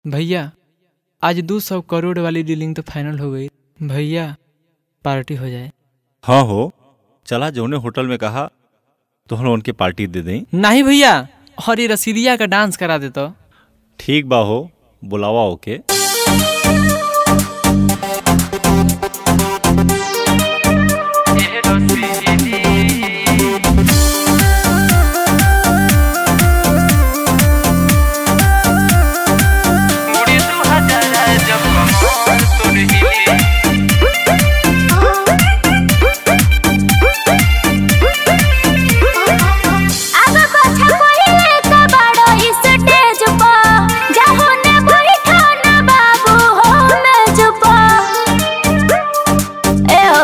भैया आज दो सौ करोड़ वाली डीलिंग तो फाइनल हो गई भैया पार्टी हो जाए हाँ हो चला जौने होटल में कहा तो हम उनके पार्टी दे दें नहीं भैया और ये रसीदिया का डांस करा दे तो ठीक बा हो बुलावा ओके आगा पाछा पहिले त बड़ो स्टेज पा जाहो ने बैठो ना बाबू हो मेज पा ए हो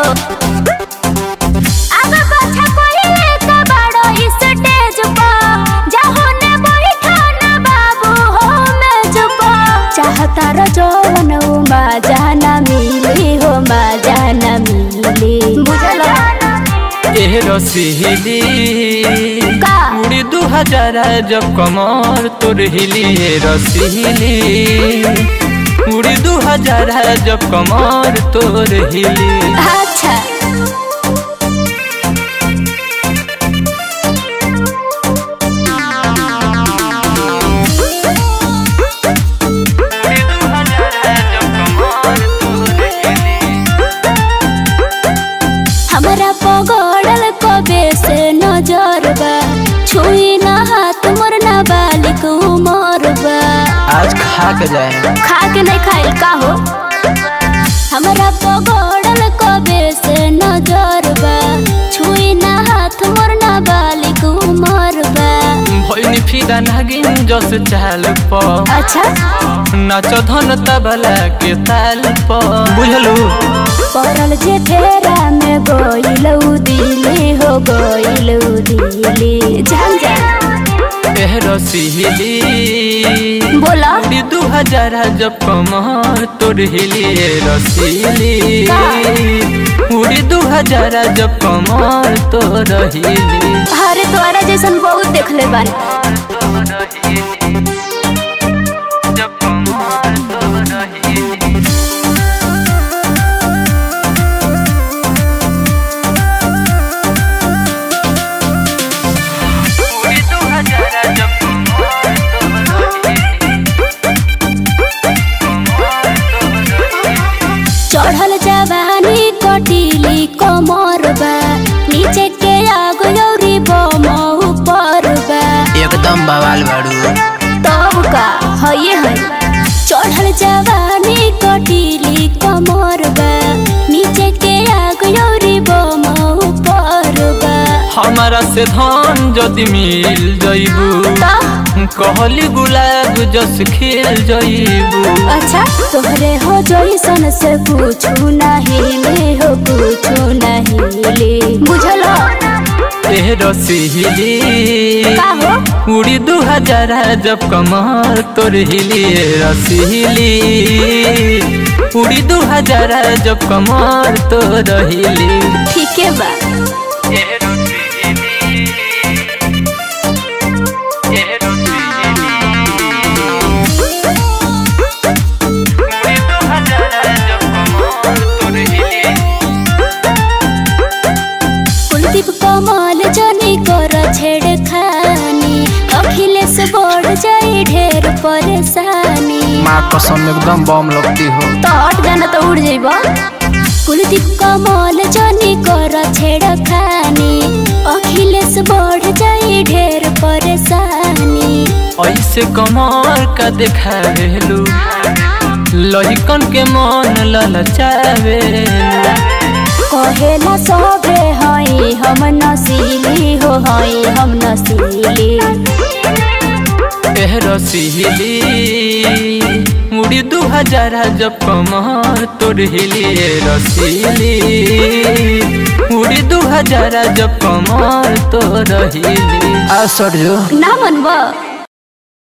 आगा पाछा पहिले त बड़ो स्टेज पा जाहो ने बैठो ना बाबू हो मेज पा चाहता र जवन मा जाना मिली हो मा जाना मिली बुझला एह रसीली का? उड़ी दू हजार जब कमर तोर हिली ए रसीली उड़ी दू हजार जब कमर तोर हिली अच्छा हमरा पगड़ल कबे से नजर बा छुई ना हाथ मोर ना बालिक उमर बा आज खा के जाए खा के नहीं खाइल का हो हमरा पगड़ल कबे से नजर बा छुई ना हाथ मोर ना बालिक उमर बा भैनी फिदा नागिन जस चाल प अच्छा नाच धन तबला के ताल प बुझलू पड़ल जे फेरा में गोइलौ दिली हो गोइलौ दिली जान जा एह रसीली बोला उड़ी दू हजार जब कमर तोर हिली ए रसीली उड़ी दू हजार जब कमर तोर हिली अरे तोरा जैसन बहुत देखले बानी जब कमर तोर हिली उड़ी दू हजार जब कमर तोर चढ़ल जवानी कटिली कमर बा नीचे के आगो यौरी बम ऊपर बा एकदम बवाल बाड़ू तब का हये है चढ़ल जवानी कटिली कमर बा नीचे के आगो यौरी बम ऊपर बा हमारा से धन जदि मिल जइबू ता कहली गुलाब जस खिल जइबू अच्छा तोहरे हो जैसन से पूछू नहीं ले हो पूछू नहीं ले बुझलो एह रसीली का हो उड़ी दू हजार जब कमर तोर हिली ए रसीली उड़ी दू हजार जब कमर तोर हिली ठीक है बा एह रसीली एह रसीली उड़ी दू हजार जब कमर तोर हिली कुलदीप कमल जनी कर छेड़ खानी अखिलेश बढ़ जाए ढेर परेशानी माँ कसम एकदम बम लगती हो तो हट जाना तो उड़ जाइब कुलदीप कमल जनी कर छेड़ खानी अखिलेश बढ़ जाए ढेर परेशानी ऐसे कमर का देखावेलू लहिकन के मन ललचावे कहेला सबे हई हम नसीली हो हई हम नसीली एह रसीली मुड़ी दू हजार जब कमर तोर हिली ए रसीली मुड़ी दू हजार जब कमर तोर हिली आ सर जो ना मनबा